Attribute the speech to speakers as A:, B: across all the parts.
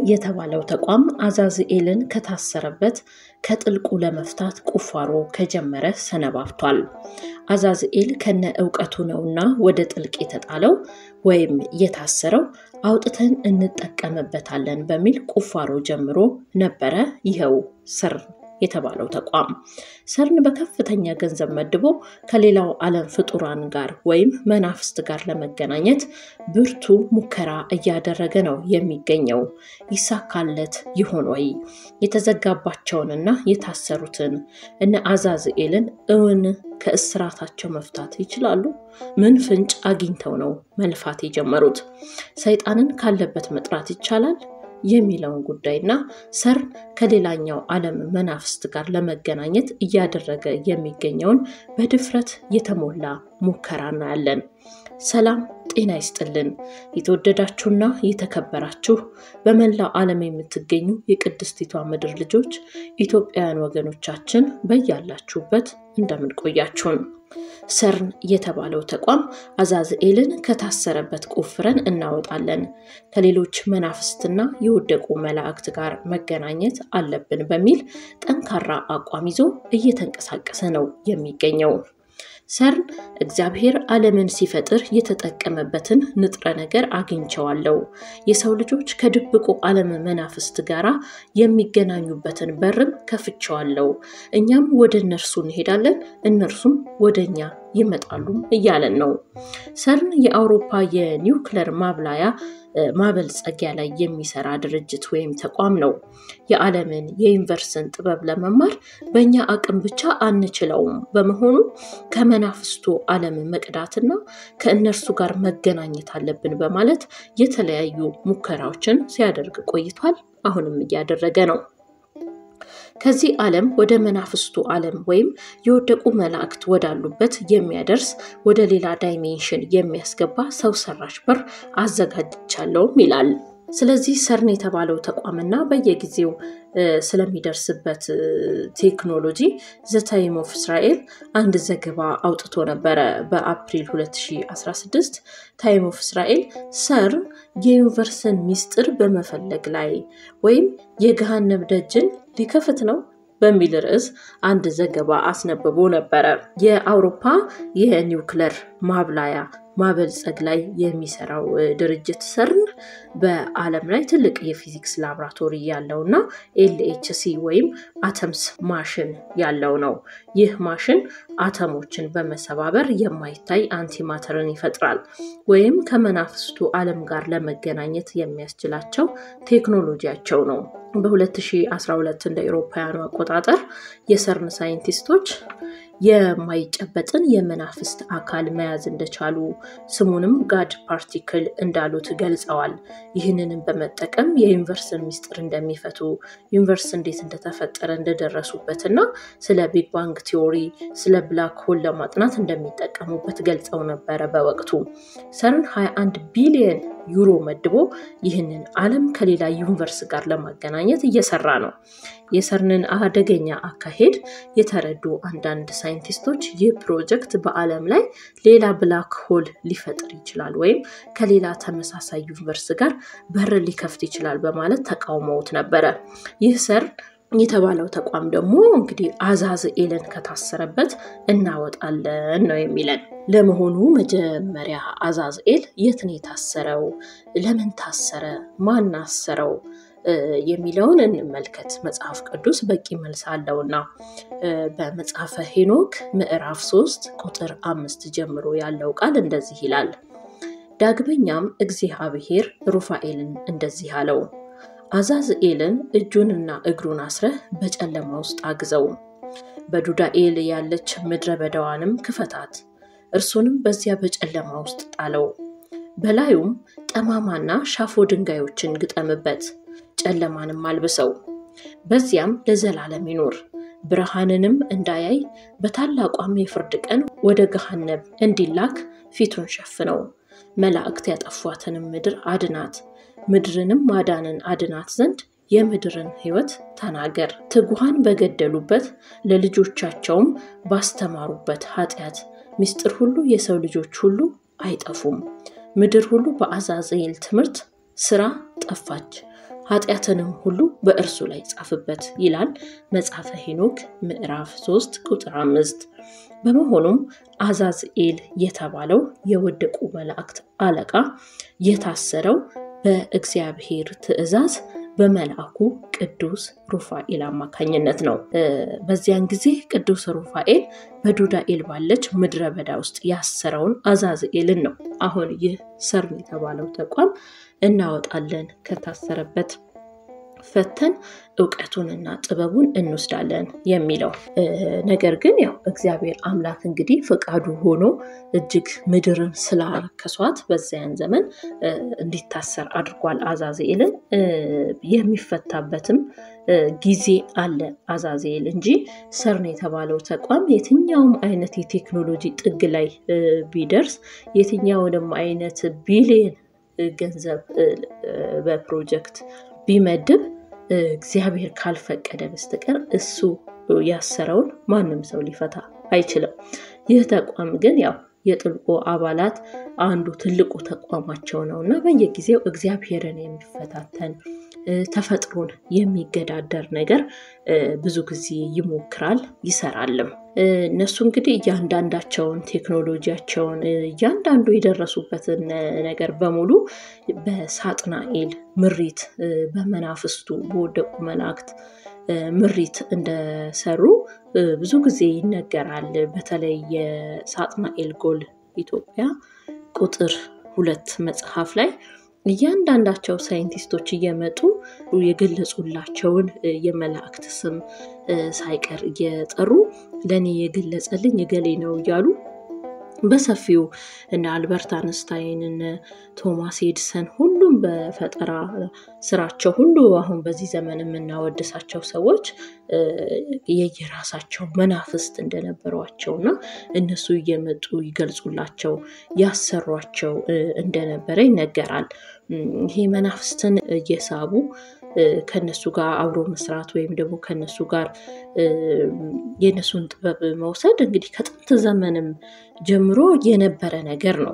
A: የተባለው ተቋም አዛዝኤልን ከታሰረበት ከጥልቁ ለመፍታት ቁፋሮ ከጀመረ ሰነባብቷል። አዛዝኤል ከነ እውቀቱ ነውና ወደ ጥልቅ የተጣለው ወይም የታሰረው አውጥተን እንጠቀምበታለን በሚል ቁፋሮ ጀምሮ ነበረ። ይኸው ሰርን የተባለው ተቋም ሰርን በከፍተኛ ገንዘብ መድቦ ከሌላው ዓለም ፍጡራን ጋር ወይም መናፍስት ጋር ለመገናኘት ብርቱ ሙከራ እያደረገ ነው የሚገኘው። ይሳካለት ይሆን ወይ? የተዘጋባቸውንና የታሰሩትን እነ አዛዝኤልን እውን ከእስራታቸው መፍታት ይችላሉ? ምን ፍንጭ አግኝተው ነው መልፋት የጀመሩት? ሰይጣንን ካለበት መጥራት ይቻላል የሚለውን ጉዳይና ሰርን ከሌላኛው ዓለም መናፍስት ጋር ለመገናኘት እያደረገ የሚገኘውን በድፍረት የተሞላ ሙከራ እናያለን። ሰላም ጤና ይስጥልን። የተወደዳችሁና የተከበራችሁ በመላው ዓለም የምትገኙ የቅድስቲቷ ምድር ልጆች ኢትዮጵያውያን ወገኖቻችን በያላችሁበት እንደምን ቆያችሁን? ሰርን የተባለው ተቋም አዛዝኤልን ከታሰረበት ቆፍረን እናወጣለን፣ ከሌሎች መናፍስትና የወደቁ መላእክት ጋር መገናኘት አለብን በሚል ጠንካራ አቋም ይዞ እየተንቀሳቀሰ ነው የሚገኘው። ሰርን እግዚአብሔር ዓለምን ሲፈጥር የተጠቀመበትን ንጥረ ነገር አግኝቸዋለሁ፣ የሰው ልጆች ከድብቁ ዓለም መናፍስት ጋራ የሚገናኙበትን በርም ከፍቸዋለሁ፣ እኛም ወደ እነርሱ እንሄዳለን፣ እነርሱም ወደ እኛ ይመጣሉ እያለን ነው። ሰርን የአውሮፓ የኒውክለር ማብላያ ማበልጸጊያ ላይ የሚሰራ ድርጅት ወይም ተቋም ነው። የዓለምን የዩኒቨርስን ጥበብ ለመማር በእኛ አቅም ብቻ አንችለውም። በመሆኑ ከመናፍስቱ ዓለም መቅዳትና ከእነርሱ ጋር መገናኘት አለብን በማለት የተለያዩ ሙከራዎችን ሲያደርግ ቆይቷል። አሁንም እያደረገ ነው። ከዚህ ዓለም ወደ መናፍስቱ ዓለም ወይም የወደቁ መላእክት ወዳሉበት የሚያደርስ ወደ ሌላ ዳይሜንሽን የሚያስገባ ሰው ሰራሽ በር አዘጋጅቻለሁም ይላል። ስለዚህ ሰርን የተባለው ተቋምና በየጊዜው ስለሚደርስበት ቴክኖሎጂ ዘ ታይም ኦፍ እስራኤል አንድ ዘገባ አውጥቶ ነበረ። በአፕሪል 2016 ታይም ኦፍ እስራኤል ሰርን የዩኒቨርስን ሚስጥር በመፈለግ ላይ ወይም የገሃነብ ደጅን ሊከፍት ነው በሚል ርዕስ አንድ ዘገባ አስነብቦ ነበረ። የአውሮፓ የኒውክለር ማብላያ ማበልጸግ ላይ የሚሰራው ድርጅት ሰርን በዓለም ላይ ትልቅ የፊዚክስ ላብራቶሪ ያለው እና ኤልኤችሲ ወይም አተምስ ማሽን ያለው ነው። ይህ ማሽን አተሞችን በመሰባበር የማይታይ አንቲማተርን ይፈጥራል ወይም ከመናፍስቱ ዓለም ጋር ለመገናኘት የሚያስችላቸው ቴክኖሎጂያቸው ነው። በ2012 እንደ አውሮፓውያኑ አቆጣጠር የሰርን ሳይንቲስቶች የማይጨበጥን የመናፍስት አካል መያዝ እንደቻሉ ስሙንም ጋድ ፓርቲክል እንዳሉት ገልጸዋል። ይህንንም በመጠቀም የዩኒቨርስን ሚስጥር እንደሚፈቱ ዩኒቨርስ እንዴት እንደተፈጠረ እንደደረሱበት እና ስለ ቢግ ባንግ ቲዎሪ፣ ስለ ብላክ ሆል ለማጥናት እንደሚጠቀሙበት ገልጸው ነበረ። በወቅቱ ሰርን 21 ቢሊየን ዩሮ መድቦ ይህንን ዓለም ከሌላ ዩኒቨርስ ጋር ለማገናኘት እየሰራ ነው። የሰርንን አደገኛ አካሄድ የተረዱ አንዳንድ ሳይንቲስቶች ይህ ፕሮጀክት በዓለም ላይ ሌላ ብላክ ሆል ሊፈጥር ይችላል ወይም ከሌላ ተመሳሳይ ዩኒቨርስ ጋር በር ሊከፍት ይችላል በማለት ተቃውመውት ነበረ። ይህ ሰርን የተባለው ተቋም ደግሞ እንግዲህ አዛዝኤልን ከታሰረበት እናወጣለን ነው የሚለን። ለመሆኑ መጀመሪያ አዛዝኤል የት ነው የታሰረው? ለምን ታሰረ? ማን አሰረው? የሚለውን እንመልከት። መጽሐፍ ቅዱስ በቂ መልስ አለውና በመጽሐፈ ሄኖክ ምዕራፍ ሶስት ቁጥር አምስት ጀምሮ ያለው ቃል እንደዚህ ይላል። ዳግመኛም እግዚአብሔር ሩፋኤልን እንደዚህ አለው አዛዝኤልን እጁንና እግሩን አስረህ በጨለማ ውስጥ አግዘው፣ በዱዳኤል ያለች ምድረ በዳዋንም ክፈታት፣ እርሱንም በዚያ በጨለማ ውስጥ ጣለው። በላዩም ጠማማና ሻፎ ድንጋዮችን ግጠምበት፣ ጨለማንም አልብሰው፣ በዚያም ለዘላለም ይኖር። ብርሃንንም እንዳያይ በታላቋም የፍርድ ቀን ወደ ገሃነብ እንዲላክ ፊቱን ሸፍነው። መላእክት ያጠፏትንም ምድር አድናት ምድርንም ማዳንን አድናት ዘንድ የምድርን ሕይወት ተናገር። ትጉሃን በገደሉበት ለልጆቻቸውም ባስተማሩበት ኃጢአት ምስጢር ሁሉ የሰው ልጆች ሁሉ አይጠፉም። ምድር ሁሉ በአዛዝኤል ትምህርት ስራ ጠፋች። ኃጢአትንም ሁሉ በእርሱ ላይ ጻፍበት ይላል መጽሐፈ ሄኖክ ምዕራፍ 3 ቁጥር አምስት በመሆኑም አዛዝኤል የተባለው የወደቁ መላእክት አለቃ የታሰረው በእግዚአብሔር ትእዛዝ በመልአኩ ቅዱስ ሩፋኤል አማካኝነት ነው። በዚያን ጊዜ ቅዱስ ሩፋኤል በዱዳኤል ባለች ምድረ በዳ ውስጥ ያሰረውን አዛዝኤልን ነው አሁን ይህ ሰርን የተባለው ተቋም እናወጣለን ከታሰረበት ፈተን እውቀቱንና ጥበቡን እንወስዳለን የሚለው ነገር ግን ያው እግዚአብሔር አምላክ እንግዲህ ፈቃዱ ሆኖ እጅግ ምድርን ስላረከሷት በዚያን ዘመን እንዲታሰር አድርጓል አዛዜልን። የሚፈታበትም ጊዜ አለ አዛዜል እንጂ ሰርን የተባለው ተቋም የትኛውም አይነት የቴክኖሎጂ ጥግ ላይ ቢደርስ የትኛውንም አይነት ቢሊየን ገንዘብ በፕሮጀክት ቢመድብ እግዚአብሔር ካልፈቀደ በስተቀር እሱ ያሰረውን ማንም ሰው ሊፈታ አይችልም። ይህ ተቋም ግን ያው የጥልቁ አባላት አንዱ ትልቁ ተቋማቸው ነው እና በየጊዜው እግዚአብሔርን የሚፈታተን ተፈጥሮን የሚገዳደር ነገር ብዙ ጊዜ ይሞክራል ይሰራልም። እነሱ እንግዲህ እያንዳንዳቸውን ቴክኖሎጂያቸውን እያንዳንዱ የደረሱበትን ነገር በሙሉ በሳጥናኤል ምሪት በመናፍስቱ በወደቁ መላእክት ምሪት እንደሰሩ ብዙ ጊዜ ይነገራል። በተለይ የሳጥናኤል ጎል ኢትዮጵያ ቁጥር ሁለት መጽሐፍ ላይ እያንዳንዳቸው ሳይንቲስቶች እየመጡ የገለጹላቸውን የመላእክት ስም ሳይቀር እየጠሩ ለእኔ የገለጸልኝ እገሌ ነው እያሉ በሰፊው እነ አልበርት አንስታይን እነ ቶማስ ኤድሰን ሁሉም በፈጠራ ስራቸው ሁሉ አሁን በዚህ ዘመን የምናወድሳቸው ሰዎች የየራሳቸው መናፍስት እንደነበሯቸው እና እነሱ እየመጡ ይገልጹላቸው ያሰሯቸው እንደነበረ ይነገራል። ይሄ መናፍስትን እየሳቡ ከነሱ ጋር አብሮ መስራት ወይም ደግሞ ከነሱ ጋር የነሱን ጥበብ መውሰድ እንግዲህ ከጥንት ዘመንም ጀምሮ የነበረ ነገር ነው።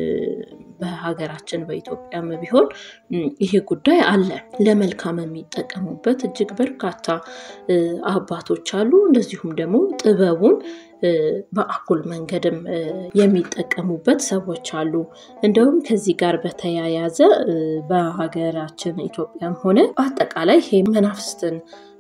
A: በሀገራችን በኢትዮጵያም ቢሆን ይሄ ጉዳይ አለ። ለመልካም የሚጠቀሙበት እጅግ በርካታ አባቶች አሉ። እንደዚሁም ደግሞ ጥበቡን በአኩል መንገድም የሚጠቀሙበት ሰዎች አሉ። እንደውም ከዚህ ጋር በተያያዘ በሀገራችን ኢትዮጵያም ሆነ በአጠቃላይ ይሄ መናፍስትን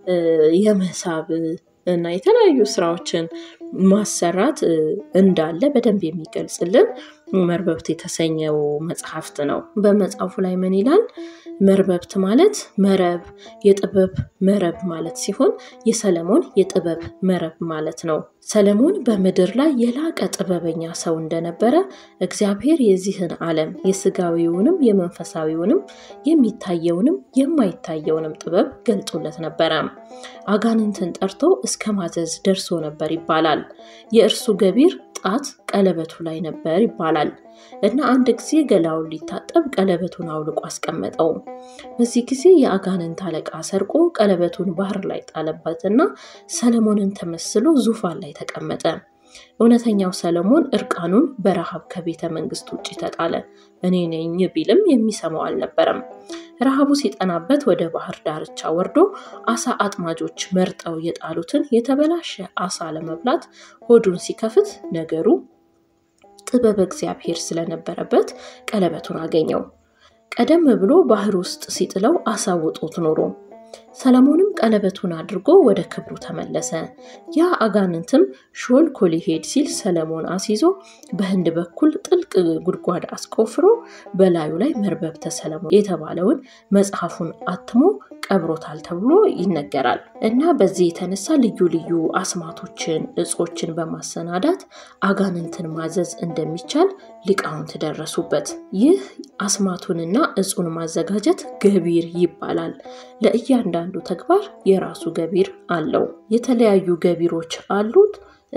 A: የመሳብ እና የተለያዩ ስራዎችን ማሰራት እንዳለ በደንብ የሚገልጽልን መርበብት የተሰኘው መጽሐፍት ነው። በመጽሐፉ ላይ ምን ይላል? መርበብት ማለት መረብ የጥበብ መረብ ማለት ሲሆን የሰለሞን የጥበብ መረብ ማለት ነው። ሰለሞን በምድር ላይ የላቀ ጥበበኛ ሰው እንደነበረ እግዚአብሔር የዚህን ዓለም የስጋዊውንም የመንፈሳዊውንም የሚታየውንም የማይታየውንም ጥበብ ገልጦለት ነበረ። አጋንንትን ጠርቶ እስከ ማዘዝ ደርሶ ነበር ይባላል። የእርሱ ገቢር ጣት ቀለበቱ ላይ ነበር ይባላል እና አንድ ጊዜ ገላውን ሊታጠብ ቀለበቱን አውልቆ አስቀመጠው። በዚህ ጊዜ የአጋንንት አለቃ ሰርቆ ቀለበቱን ባህር ላይ ጣለበትና ሰለሞንን ተመስሎ ዙፋን ላይ ተቀመጠ። እውነተኛው ሰለሞን እርቃኑን በረሃብ ከቤተ መንግስት ውጭ ተጣለ። እኔ ነኝ ቢልም የሚሰማው አልነበረም። ረሃቡ ሲጠናበት ወደ ባህር ዳርቻ ወርዶ አሳ አጥማጆች መርጠው የጣሉትን የተበላሸ አሳ ለመብላት ሆዱን ሲከፍት ነገሩ ጥበብ እግዚአብሔር ስለነበረበት ቀለበቱን አገኘው። ቀደም ብሎ ባህር ውስጥ ሲጥለው አሳውጦት ኖሮ ሰለሞንም ቀለበቱን አድርጎ ወደ ክብሩ ተመለሰ። ያ አጋንንትም ሾልኮ ሊሄድ ሲል ሰለሞን አስይዞ በህንድ በኩል ጥልቅ ጉድጓድ አስቆፍሮ በላዩ ላይ መርበብተ ሰለሞን የተባለውን መጽሐፉን አትሞ ቀብሮታል ተብሎ ይነገራል እና በዚህ የተነሳ ልዩ ልዩ አስማቶችን እጾችን በማሰናዳት አጋንንትን ማዘዝ እንደሚቻል ሊቃውንት ደረሱበት። ይህ አስማቱንና እጹን ማዘጋጀት ገቢር ይባላል። ለእያንዳንዱ ተግባር የራሱ ገቢር አለው። የተለያዩ ገቢሮች አሉት።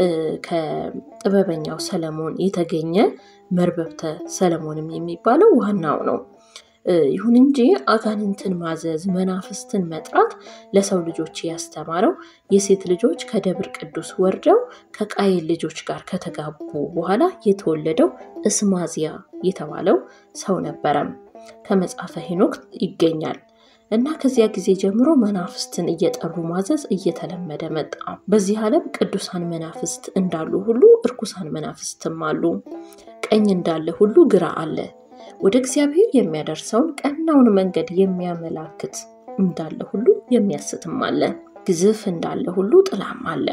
A: ከጥበበኛው ሰለሞን የተገኘ መርበብተ ሰለሞንም የሚባለው ዋናው ነው። ይሁን እንጂ አጋንንትን ማዘዝ፣ መናፍስትን መጥራት ለሰው ልጆች ያስተማረው የሴት ልጆች ከደብር ቅዱስ ወርደው ከቃየል ልጆች ጋር ከተጋቡ በኋላ የተወለደው እስማዚያ የተባለው ሰው ነበረም። ከመጽሐፈ ሄኖክ ይገኛል። እና ከዚያ ጊዜ ጀምሮ መናፍስትን እየጠሩ ማዘዝ እየተለመደ መጣ። በዚህ ዓለም ቅዱሳን መናፍስት እንዳሉ ሁሉ እርኩሳን መናፍስትም አሉ። ቀኝ እንዳለ ሁሉ ግራ አለ። ወደ እግዚአብሔር የሚያደርሰውን ቀናውን መንገድ የሚያመላክት እንዳለ ሁሉ የሚያስትም አለ። ግዝፍ እንዳለ ሁሉ ጥላም አለ።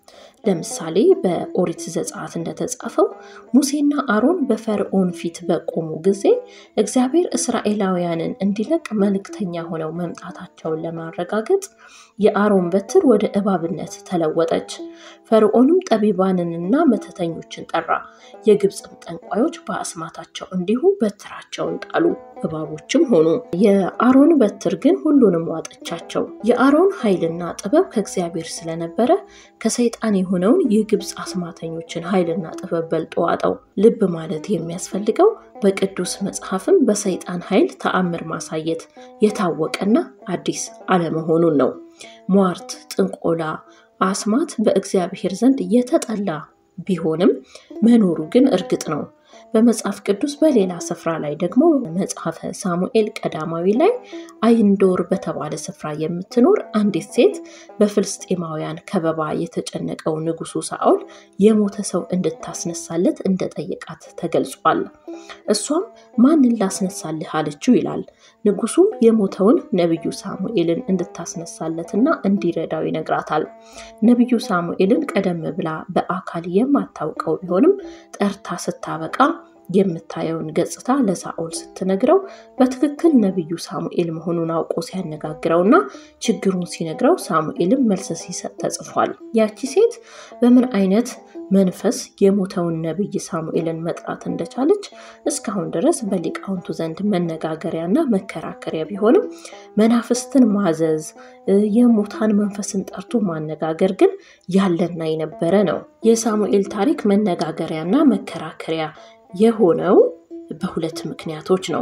A: ለምሳሌ በኦሪት ዘጸአት እንደተጻፈው ሙሴና አሮን በፈርዖን ፊት በቆሙ ጊዜ እግዚአብሔር እስራኤላውያንን እንዲለቅ መልእክተኛ ሆነው መምጣታቸውን ለማረጋገጥ የአሮን በትር ወደ እባብነት ተለወጠች። ፈርዖንም ጠቢባንንና መተተኞችን ጠራ። የግብፅም ጠንቋዮች በአስማታቸው እንዲሁ በትራቸውን ጣሉ፣ እባቦችም ሆኑ። የአሮን በትር ግን ሁሉንም ዋጠቻቸው። የአሮን ኃይልና ጥበብ ከእግዚአብሔር ስለነበረ ከሰይጣን የሆነውን የግብፅ አስማተኞችን ኃይልና ጥበብ በልጦ ዋጠው። ልብ ማለት የሚያስፈልገው በቅዱስ መጽሐፍም በሰይጣን ኃይል ተአምር ማሳየት የታወቀና አዲስ አለመሆኑን ነው። ሟርት፣ ጥንቆላ፣ አስማት በእግዚአብሔር ዘንድ የተጠላ ቢሆንም መኖሩ ግን እርግጥ ነው። በመጽሐፍ ቅዱስ በሌላ ስፍራ ላይ ደግሞ መጽሐፈ ሳሙኤል ቀዳማዊ ላይ አይንዶር በተባለ ስፍራ የምትኖር አንዲት ሴት በፍልስጤማውያን ከበባ የተጨነቀው ንጉሱ ሳኦል የሞተ ሰው እንድታስነሳለት እንደጠየቃት ተገልጿል። እሷም ማንን ላስነሳልህ አለችው ይላል። ንጉሱም የሞተውን ነቢዩ ሳሙኤልን እንድታስነሳለትና እንዲረዳው ይነግራታል። ነቢዩ ሳሙኤልን ቀደም ብላ በአካል የማታውቀው ቢሆንም ጠርታ ስታበቃ የምታየውን ገጽታ ለሳኦል ስትነግረው በትክክል ነቢዩ ሳሙኤል መሆኑን አውቆ ሲያነጋግረውና ችግሩን ሲነግረው ሳሙኤልም መልስ ሲሰጥ ተጽፏል። ያቺ ሴት በምን አይነት መንፈስ የሞተውን ነቢይ ሳሙኤልን መጥራት እንደቻለች እስካሁን ድረስ በሊቃውንቱ ዘንድ መነጋገሪያና መከራከሪያ ቢሆንም መናፍስትን ማዘዝ፣ የሙታን መንፈስን ጠርቶ ማነጋገር ግን ያለና የነበረ ነው። የሳሙኤል ታሪክ መነጋገሪያና መከራከሪያ የሆነው በሁለት ምክንያቶች ነው።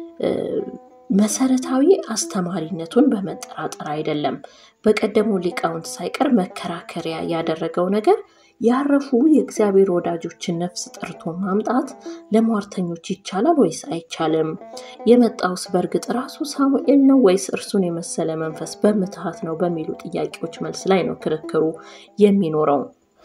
A: መሰረታዊ አስተማሪነቱን በመጠራጠር አይደለም። በቀደሙ ሊቃውንት ሳይቀር መከራከሪያ ያደረገው ነገር ያረፉ የእግዚአብሔር ወዳጆችን ነፍስ ጠርቶ ማምጣት ለሟርተኞች ይቻላል ወይስ አይቻልም? የመጣውስ በእርግጥ ራሱ ሳሙኤል ነው ወይስ እርሱን የመሰለ መንፈስ በምትሃት ነው? በሚሉ ጥያቄዎች መልስ ላይ ነው ክርክሩ የሚኖረው።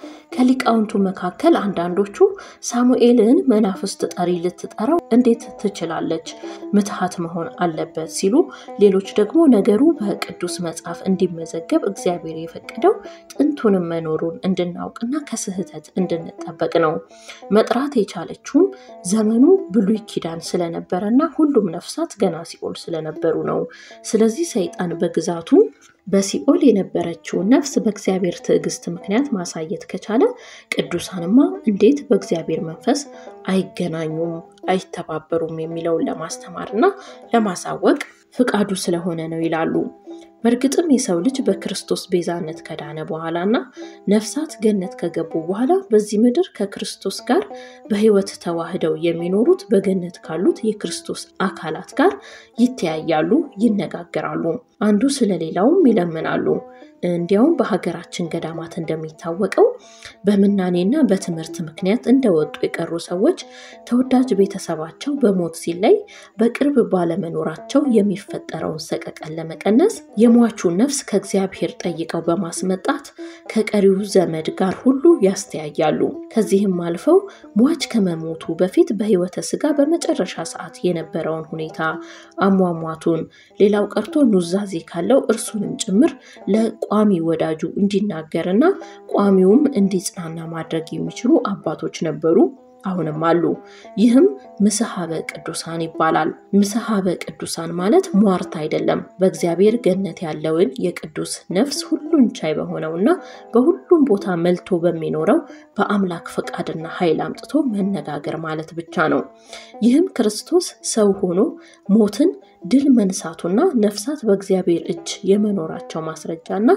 A: ከሊቃውንቱ መካከል አንዳንዶቹ ሳሙኤልን መናፍስት ጠሪ ልትጠራው እንዴት ትችላለች? ምትሃት መሆን አለበት ሲሉ፣ ሌሎች ደግሞ ነገሩ በቅዱስ መጽሐፍ እንዲመዘገብ እግዚአብሔር የፈቀደው ጥንቱንም መኖሩን እንድናውቅና ከስህተት እንድንጠበቅ ነው። መጥራት የቻለችውም ዘመኑ ብሉይ ኪዳን ስለነበረና ሁሉም ነፍሳት ገና ሲኦል ስለነበሩ ነው። ስለዚህ ሰይጣን በግዛቱ በሲኦል የነበረችውን ነፍስ በእግዚአብሔር ትዕግስት ምክንያት ማሳየት ከቻለ ቅዱሳንማ እንዴት በእግዚአብሔር መንፈስ አይገናኙም፣ አይተባበሩም የሚለውን ለማስተማርና ለማሳወቅ ፍቃዱ ስለሆነ ነው ይላሉ። በእርግጥም የሰው ልጅ በክርስቶስ ቤዛነት ከዳነ በኋላና ነፍሳት ገነት ከገቡ በኋላ በዚህ ምድር ከክርስቶስ ጋር በሕይወት ተዋህደው የሚኖሩት በገነት ካሉት የክርስቶስ አካላት ጋር ይተያያሉ፣ ይነጋገራሉ። አንዱ ስለሌላውም ይለምናሉ። እንዲያውም በሀገራችን ገዳማት እንደሚታወቀው በምናኔና በትምህርት ምክንያት እንደወጡ የቀሩ ሰዎች ተወዳጅ ቤተሰባቸው በሞት ሲለይ በቅርብ ባለመኖራቸው የሚፈጠረውን ሰቀቀን ለመቀነስ የሟቹን ነፍስ ከእግዚአብሔር ጠይቀው በማስመጣት ከቀሪው ዘመድ ጋር ሁሉ ያስተያያሉ። ከዚህም አልፈው ሟች ከመሞቱ በፊት በሕይወተ ስጋ በመጨረሻ ሰዓት የነበረውን ሁኔታ አሟሟቱን፣ ሌላው ቀርቶ ኑዛዜ ካለው እርሱንም ጭምር ቋሚ ወዳጁ እንዲናገርና ቋሚውም እንዲጽናና ማድረግ የሚችሉ አባቶች ነበሩ፣ አሁንም አሉ። ይህም ምስሐበ ቅዱሳን ይባላል። ምስሐበ ቅዱሳን ማለት ሟርት አይደለም። በእግዚአብሔር ገነት ያለውን የቅዱስ ነፍስ ሁሉን ቻይ በሆነውና በሁሉም ቦታ መልቶ በሚኖረው በአምላክ ፈቃድና ኃይል አምጥቶ መነጋገር ማለት ብቻ ነው። ይህም ክርስቶስ ሰው ሆኖ ሞትን ድል መንሳቱና ነፍሳት በእግዚአብሔር እጅ የመኖራቸው ማስረጃና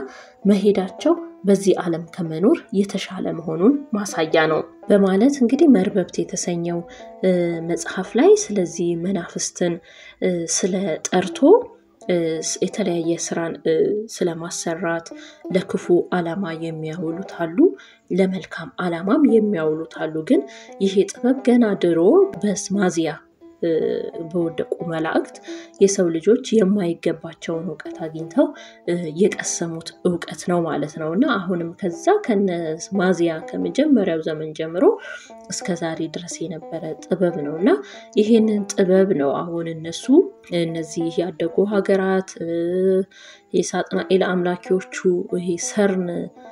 A: መሄዳቸው በዚህ ዓለም ከመኖር የተሻለ መሆኑን ማሳያ ነው በማለት እንግዲህ መርበብት የተሰኘው መጽሐፍ ላይ ስለዚህ መናፍስትን ስለ ጠርቶ የተለያየ ስራን ስለማሰራት ለክፉ ዓላማ የሚያውሉት አሉ፣ ለመልካም ዓላማም የሚያውሉት አሉ። ግን ይሄ ጥበብ ገና ድሮ በስማዚያ በወደቁ መላእክት የሰው ልጆች የማይገባቸውን እውቀት አግኝተው የቀሰሙት እውቀት ነው ማለት ነው እና አሁንም ከዛ ከነ ማዚያ ከመጀመሪያው ዘመን ጀምሮ እስከ ዛሬ ድረስ የነበረ ጥበብ ነው እና ይሄንን ጥበብ ነው አሁን እነሱ እነዚህ ያደጉ ሀገራት የሳጥናኤል አምላኪዎቹ ይሄ ሰርን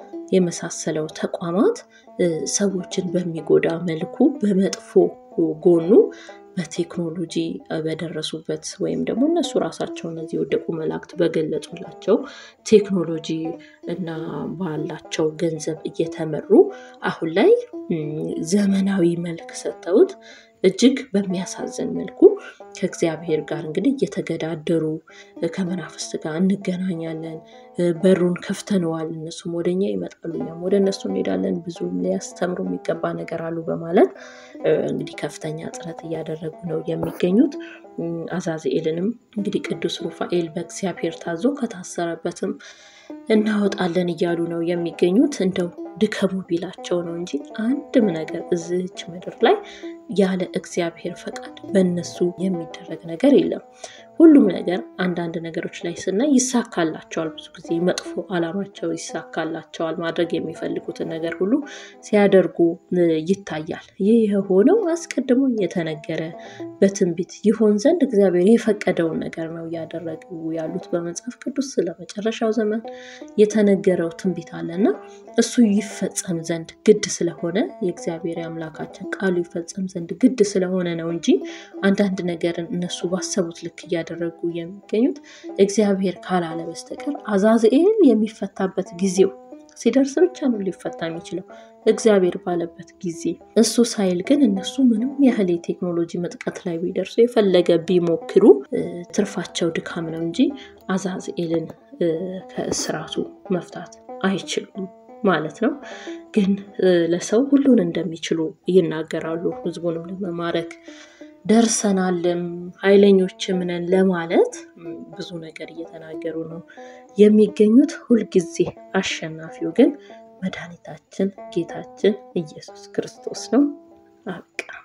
A: የመሳሰለው ተቋማት ሰዎችን በሚጎዳ መልኩ በመጥፎ ጎኑ በቴክኖሎጂ በደረሱበት ወይም ደግሞ እነሱ ራሳቸው እነዚህ የወደቁ መላእክት በገለጹላቸው ቴክኖሎጂ እና ባላቸው ገንዘብ እየተመሩ አሁን ላይ ዘመናዊ መልክ ሰጥተውት እጅግ በሚያሳዝን መልኩ ከእግዚአብሔር ጋር እንግዲህ እየተገዳደሩ ከመናፍስት ጋር እንገናኛለን፣ በሩን ከፍተነዋል፣ እነሱም ወደኛ ይመጣሉ፣ እኛም ወደ እነሱ እንሄዳለን፣ ብዙ ሊያስተምሩ የሚገባ ነገር አሉ በማለት እንግዲህ ከፍተኛ ጥረት እያደረጉ ነው የሚገኙት። አዛዝኤልንም እንግዲህ ቅዱስ ሩፋኤል በእግዚአብሔር ታዞ ከታሰረበትም እናወጣለን እያሉ ነው የሚገኙት። እንደው ድከሙ ቢላቸው ነው እንጂ አንድም ነገር እዚች ምድር ላይ ያለ እግዚአብሔር ፈቃድ በእነሱ የሚደረግ ነገር የለም። ሁሉም ነገር አንዳንድ ነገሮች ላይ ስናይ ይሳካላቸዋል። ብዙ ጊዜ መጥፎ ዓላማቸው ይሳካላቸዋል። ማድረግ የሚፈልጉትን ነገር ሁሉ ሲያደርጉ ይታያል። ይህ የሆነው አስቀድሞ የተነገረ በትንቢት ይሆን ዘንድ እግዚአብሔር የፈቀደውን ነገር ነው እያደረጉ ያሉት። በመጽሐፍ ቅዱስ ስለ መጨረሻው ዘመን የተነገረው ትንቢት አለና እሱ ይፈጸም ዘንድ ግድ ስለሆነ የእግዚአብሔር አምላካችን ቃሉ ይፈጸም ዘንድ ግድ ስለሆነ ነው እንጂ አንዳንድ ነገርን እነሱ ባሰቡት ልክ እያደረጉ የሚገኙት እግዚአብሔር ካላለ በስተቀር አዛዝኤል የሚፈታበት ጊዜው ሲደርስ ብቻ ነው ሊፈታ የሚችለው እግዚአብሔር ባለበት ጊዜ። እሱ ሳይል ግን እነሱ ምንም ያህል የቴክኖሎጂ ምጥቀት ላይ ቢደርሱ የፈለገ ቢሞክሩ ትርፋቸው ድካም ነው እንጂ አዛዝኤልን ከእስራቱ መፍታት አይችሉም ማለት ነው። ግን ለሰው ሁሉን እንደሚችሉ ይናገራሉ። ህዝቡንም ለመማረክ ደርሰናልም ኃይለኞችም ነን ለማለት ብዙ ነገር እየተናገሩ ነው የሚገኙት። ሁልጊዜ አሸናፊው ግን መድኃኒታችን ጌታችን ኢየሱስ ክርስቶስ ነው። አበቃ።